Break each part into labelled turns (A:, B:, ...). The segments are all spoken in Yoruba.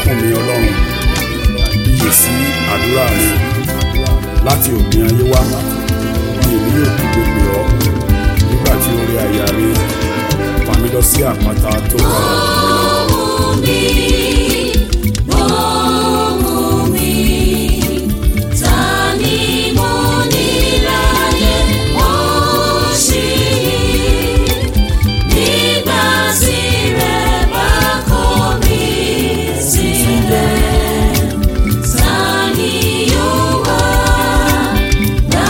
A: ọkàn mi ọlọ́run iyè sí àdúrà mi láti òpin ayé wá ni èmi yóò kígbe pè ọ́ nígbà tí orí àyà mi fà mí lọ sí àpáta tó ga
B: Ohùn mi, ohùn mi, ta ni mo ní láyé wọ́n ṣì nígbà tí rẹ̀ bá kọ̀ mí sílẹ̀. Ta ni yóò wá gbà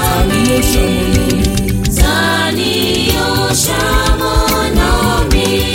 B: mí? Ta ni yóò ṣamọ̀nà mi?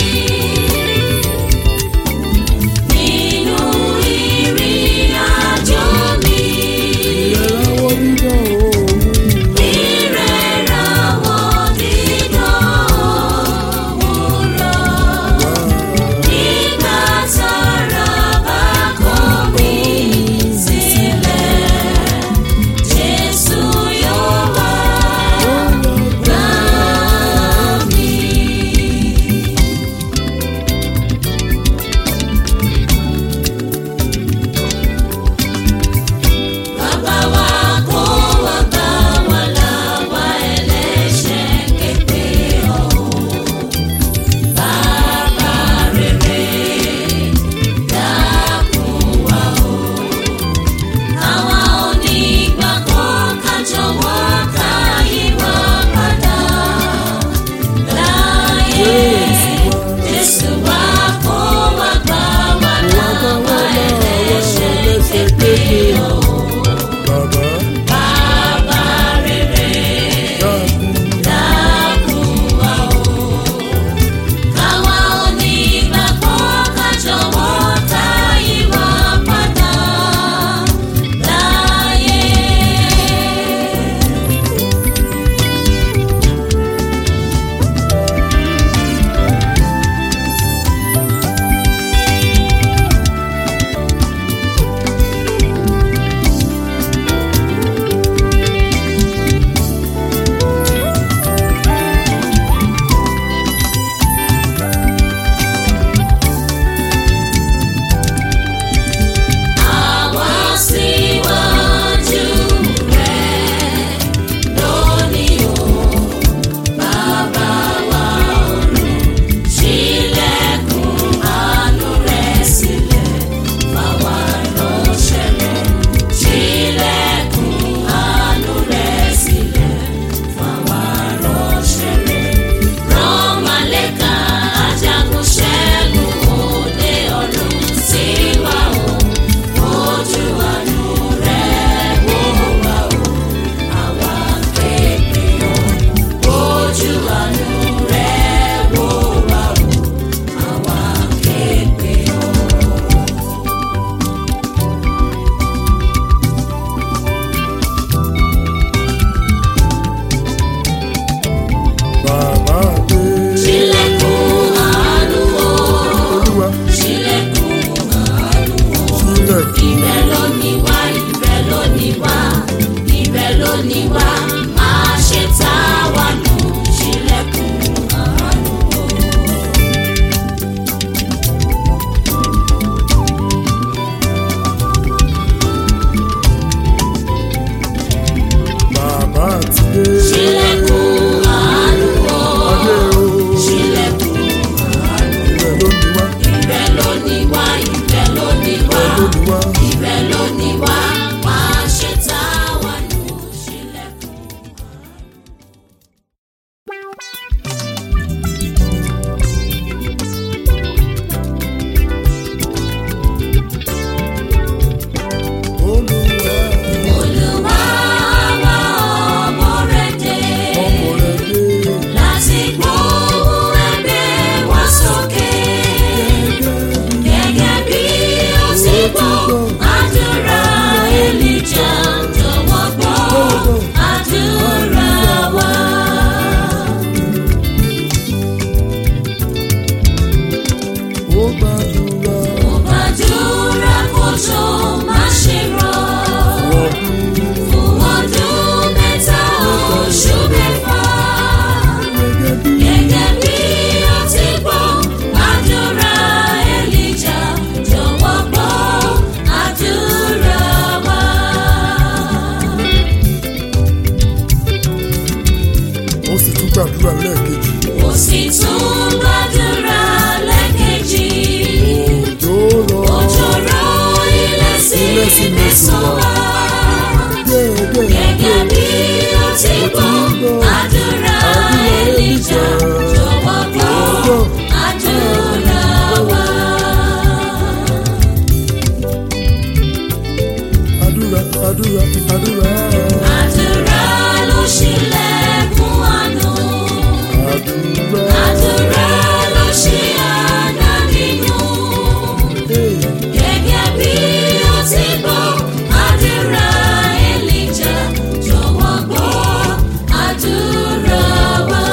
A: gbàdúrà lẹ́ẹ̀kejì
B: Mo sì tún gbàdúrà lẹ́ẹ̀kejì.
A: òjò rọ
B: Òjò rọ̀ ilẹ̀ sí
A: Ilẹ̀ sí
B: mẹ́sàn wá.
A: déédéé
B: Gẹ́gẹ́ bí ó ti gbọ́ àdúrà Èlíjà jọ̀wọ́ gbọ́ àdúrà wa.
A: àdúrà àdúrà àdúrà
B: Àdúrà ló ṣílẹ̀kùn àánú.
A: àdúrà
B: Àdúrà ló ṣí àná nínú.
A: ee
B: Gẹ́gẹ́ bí ó ti gbọ́ àdúrà Èlíjà jọ̀wọ́ gbọ́ àdúrà wa.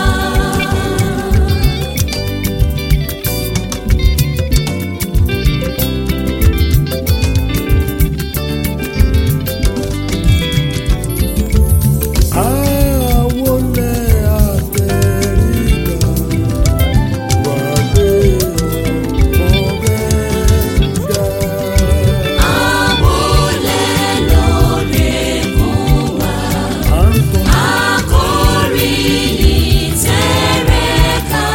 A: àwọlẹ̀ àtẹrígbà wà lé ọ̀rẹ́ ga.
B: Àwọlẹ̀ lóríkún wa.
A: à ń tọ́
B: Akọrin ìtẹ̀rẹ̀ká.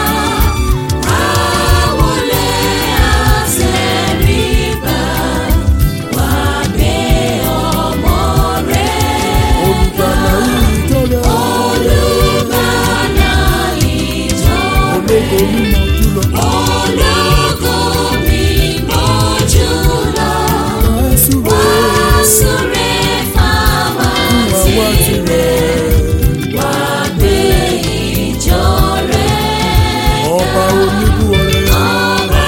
B: Àwọlẹ̀ àtẹrígbà. Wá gbé ọmọ rẹ̀.
A: olùgbàlà yìí jọ̀rọ̀
B: Olùgbàlà ìjọ
A: ológo mímọ́ jùlọ
B: ológo mímọ́ jùlọ.
A: àásùrè
B: Wá súre fáwa
A: àwa
B: tirẹ̀.
A: tirẹ̀
B: Wá gbé ìjọ rẹ̀.
A: ọba oníbúọrẹ
B: Ọba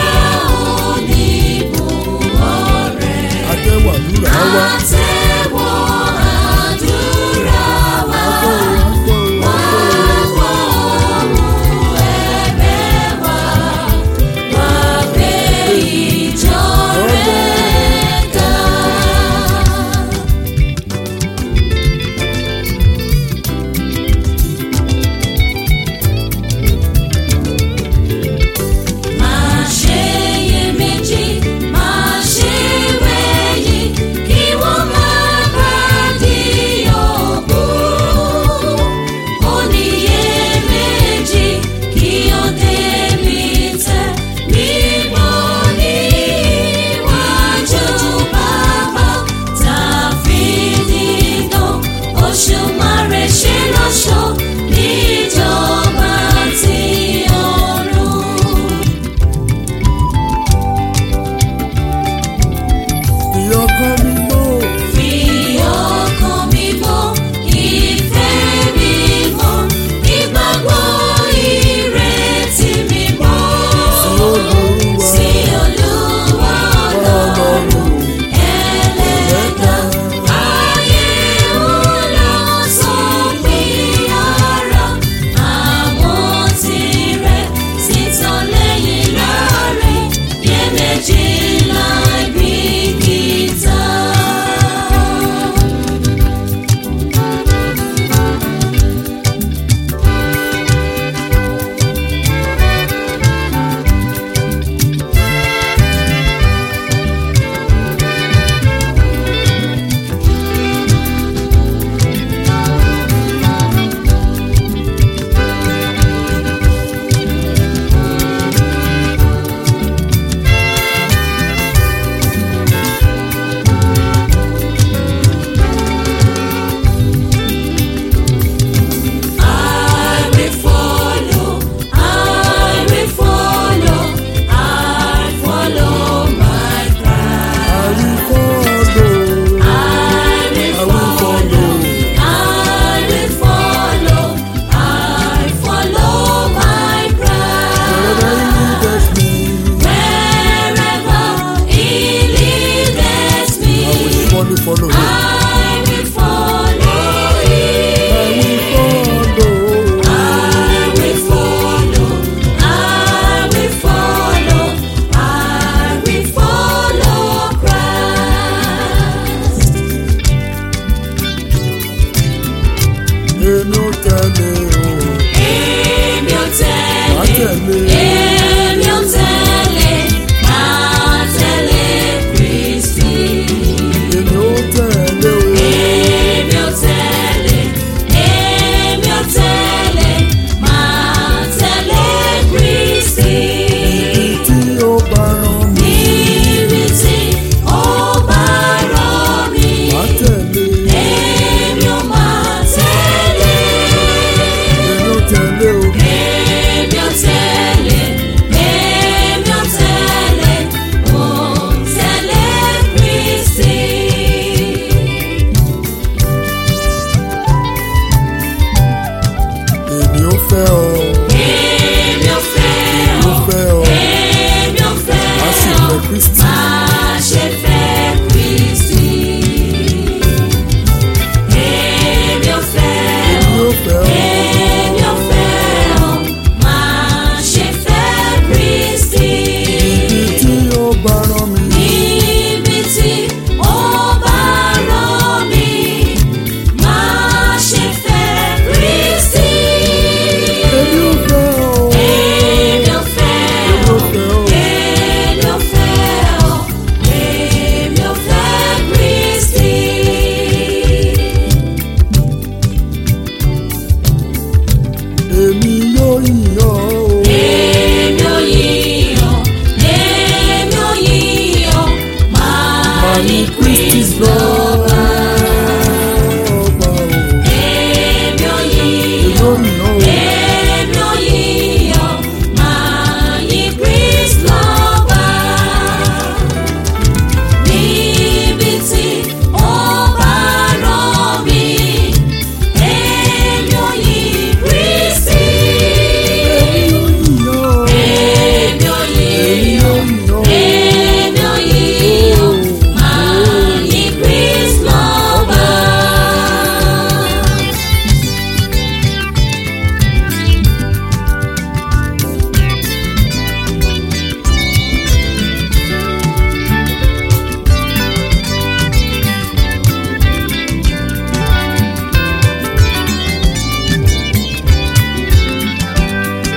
B: oníbùwọ̀rẹ̀.
A: àtẹwàdúrà wa
B: Àtẹ̀wọ́ àdúrà wa.
A: àtẹwàgbọ́
B: Wá gbọ́ ohùn ẹ̀bẹ̀ wa.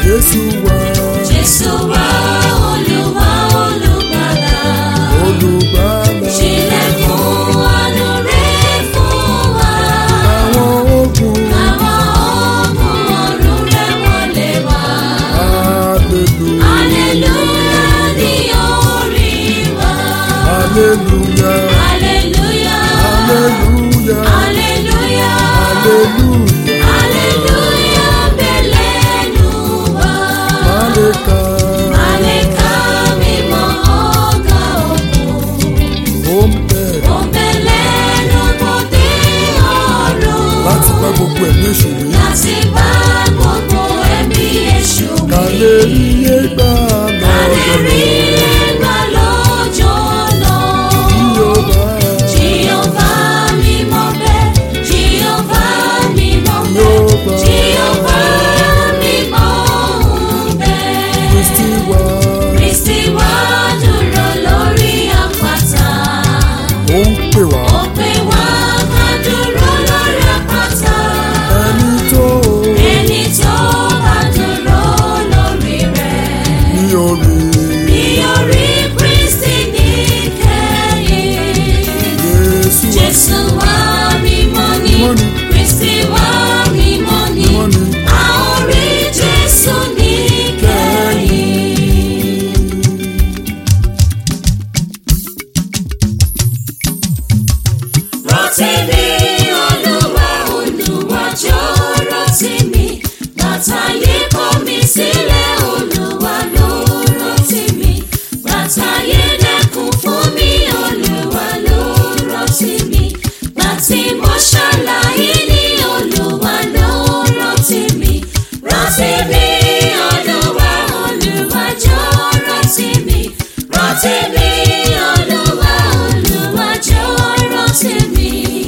A: Jésù wá
B: Jésù wá Olúwa olùgbàlà.
A: olùgbàlà
B: Ṣílẹ̀kùn àánú rẹ̀ fún wa.
A: àwọn ogun
B: Àwọn ogun ọ̀run rẹ̀ wọlé wá.
A: hallelujah
B: Hallelujah ni orí wa.
A: hallelujah
B: Hallelujah.
A: hallelujah
B: Hallelujah.
A: hallelujah
B: Hallelujah bẹ̀lẹ́nu wa.
A: maleka
B: Àlèkà mímọ́ ọ̀gá òkun.
A: ó ń bẹ̀rẹ̀
B: Òbẹ̀lẹ́nu bòde ọ̀run.
A: láti bá gbogbo ẹ̀mí èṣù wí
B: Láti bá gbogbo ẹ̀mí èṣù wí.
A: kálẹ̀ iye gbà lọ́dọ̀
B: Rí ẹgbà lọ́jọ́ náà.
A: Yorùbá
B: Jèhófà mímọ́ bẹ̀, Jèhófà mímọ́ bẹ̀,
A: Yorùbá
B: Jèhófà mímọ́ bẹ̀.
A: Kristi wá
B: Kristi wá dúró lórí àpáta.
A: ó ń pè wá
B: Ó pè wá ká dúró lórí àpáta.
A: ẹni tó
B: Ẹni tó bá dúró lórí rẹ̀.
A: ní orí
B: Ní orí Kristi níkẹyìn.
A: Jésù wá
B: Jésù wá mímọ́ ni,
A: Mímọ́ ni.
B: Kristi wá mímọ́ ni,
A: Mímọ́ ni.
B: a ó rí Jésù níkẹyìn. Rántí mi, Olúwa, Olúwa jọ̀ọ́ rántí mi. Bàtà yé kọ̀ mí sílẹ̀, Olúwa ló rántí mi. Bàtà yé dẹ́kun fún mi, Olúwa ló rántí mi. Bàtí mo ṣàlàyé ní Olúwa ló rántí mi. Rántí mi, Olúwa, Olúwa jọ̀ọ́ rántí mi. Rántí mi, Olúwa, Olúwa jọ̀ọ́ rántí mi.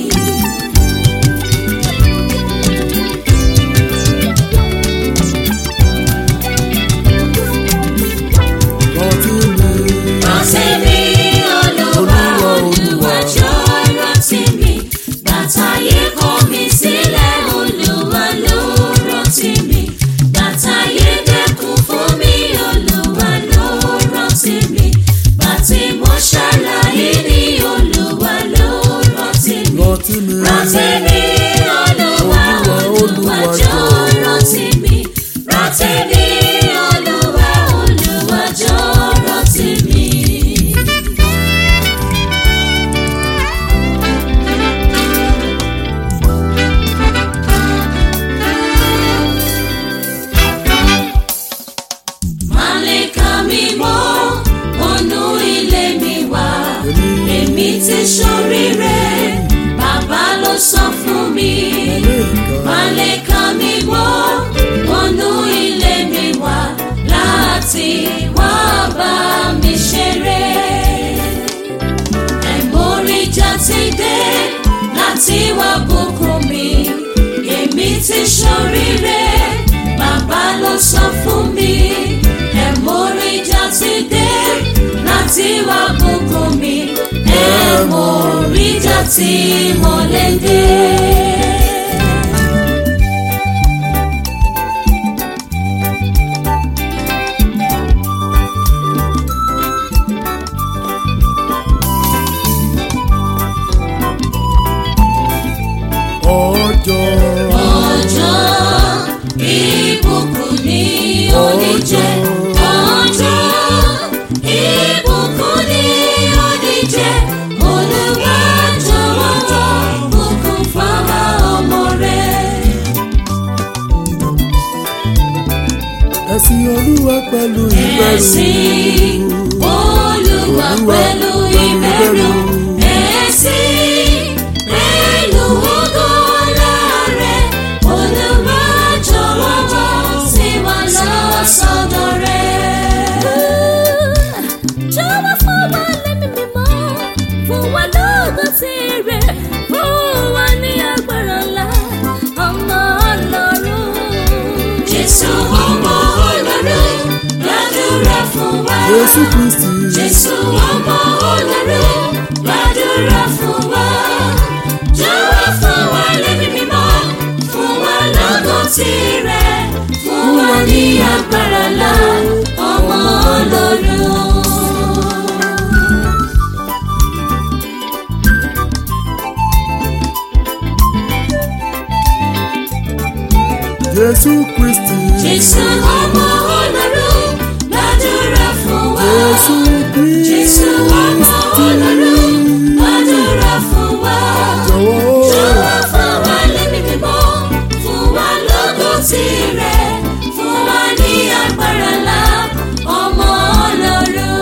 A: rántí mi
B: Rántí mi, Olúwa, Olúwa jọ̀ọ́ rántí mi. Bàtà yé kọ̀ mí sílẹ̀, Olúwa ló rántí mi. Bàtà yé dẹ́kun fún mi, Olúwa ló rántí mi. Bàtí mo ṣàlàyé ní Olúwa ló rántí mi.
A: rántí mi
B: Rántí mi, Olúwa, Olúwa jọ̀ọ́ rántí mi. Rántí mi, Olúwa, Olúwa jọ̀ọ́ rántí mi. Màlẹ́kà mímọ́, wọnú ilé mi wá. Èmi ti ṣoríire, bàbá ló sọ fún mi. Màlẹ́kà mímọ́, wọnú ilé mi wá. Láti wá bá mi ṣeré. Ẹ̀mórí jáde dé láti wá bùkún mi. Èmi ti ṣoríire, bàbá ló sọ fún mi. Ẹ̀mórí jáde dé láti wá bùkún mi. Ẹ̀mórí jáde mọ́lẹ́dẹ́.
A: ọjọ́
B: ọjọ́ ìbùkún ni ó ní jẹ́ ọjọ́ ìbùkún ni ó ní jẹ́ Olúwa jọ̀wọ́ bùkún fáwa ọmọ rẹ̀.
A: ẹ̀sìn olúwa pẹ̀lú ìbẹ̀rù
B: Ẹ̀sìn Olúwa pẹ̀lú ìbẹ̀rù ẹ̀sìn pẹ̀lú ògo ọlá rẹ̀ Olúwa jọ̀wọ́ wá sí wa lọ sọ́dọ̀ rẹ̀. Jọ̀wọ́ fún wa lẹ́mí mímọ́, fún wa lóògùn tirẹ̀, fún wa ní agbára ńlá, ọmọ Ọlọ́run. Jésù ọmọ Ọlọ́run, gbàdúrà fún wa.
A: Jésù Kristi
B: Jésù ọmọ Ọlọ́run, gbàdúrà fún wa. Jọ̀wọ́ fún wa lẹ́mí mímọ́, fún wa lóògùn tirẹ̀, fún wa ní agbára.
A: Jésù Kristi.
B: Jésù ọmọ Ọlọ́run gbàdúrà fún wa.
A: Jésù Kristi.
B: Jésù ọmọ Ọlọ́run gbàdúrà fún wa.
A: Jọ̀wọ́.
B: Jọ̀wọ́ fún wa lẹ́mí mímọ́, fún wa lógo tirẹ̀, fún wa ní agbára ńlá, ọmọ Ọlọ́run.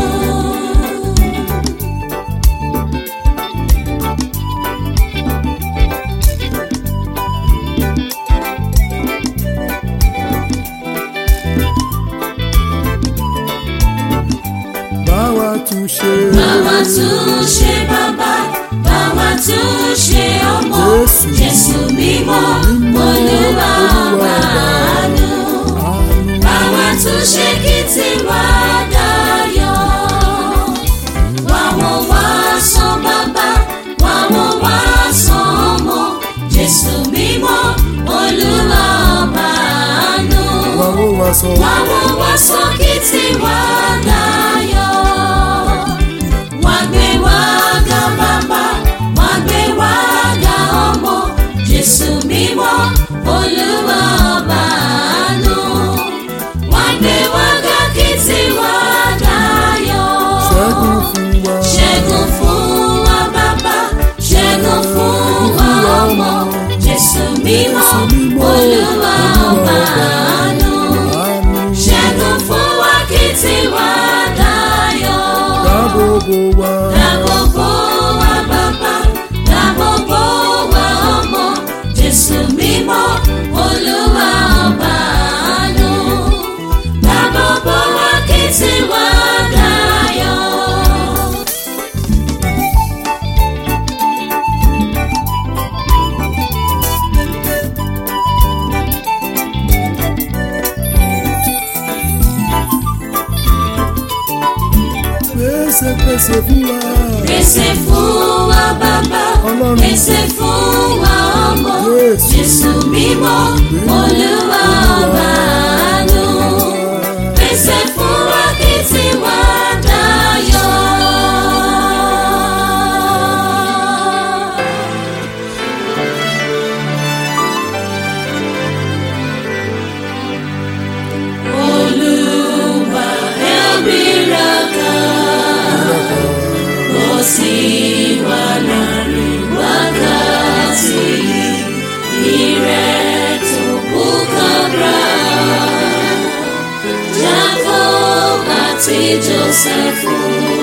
A: Báwa tún ṣe.
B: Báwa tún ṣe bàbá, báwa tún ṣe ọmọ,
A: Jésù.
B: Jésù mímọ́, Olúwa ọba àánú.
A: Àánú.
B: Báwa tún ṣe kí tiwa dayọ̀. Wá wọ́n wá san bàbá, wá wọ́n wá san ọmọ, Jésù mímọ́, Olúwa ọba àánú.
A: Wá ó wá sọ.
B: Wá wọ́n wá san kí tiwa dayọ̀. Wá gbé wá ga bàbá, wá gbé wá ga ọmọ, Jésù mímọ́, Olúwa ọba àánú. Wá gbé wá ga kí tiwa dayọ̀.
A: Ṣẹ́gun fún wa.
B: Ṣẹ́gun fún wa bàbá, ṣẹ́gun fún wa ọmọ, Jésù mímọ́, Olúwa ọba àánú.
A: Àánú.
B: Ṣẹ́gun fún wa kí tiwa dayọ̀.
A: Dáàbò bò wá.
B: Dáàbòbò wa bàbá, dáàbòbò wa ọmọ, Jésù mímọ́, Olúwa ọba àánú. Dáàbòbò wa kí tiwa dayọ̀.
A: Pèsè pèsè fún wa.
B: Pèsè fún wa bàbá,
A: Ọlọ́run.
B: pèsè fún wa ọmọ,
A: Jésù.
B: Jésù mímọ́, Olúwa ọba àánú. Pèsè fún wa kí tiwa dayọ̀. Olúwa ẹ̀bìràkà, ó sì wà láàrin wákàtí ìrẹ́ tó kú kábra. Jacob àti Joseph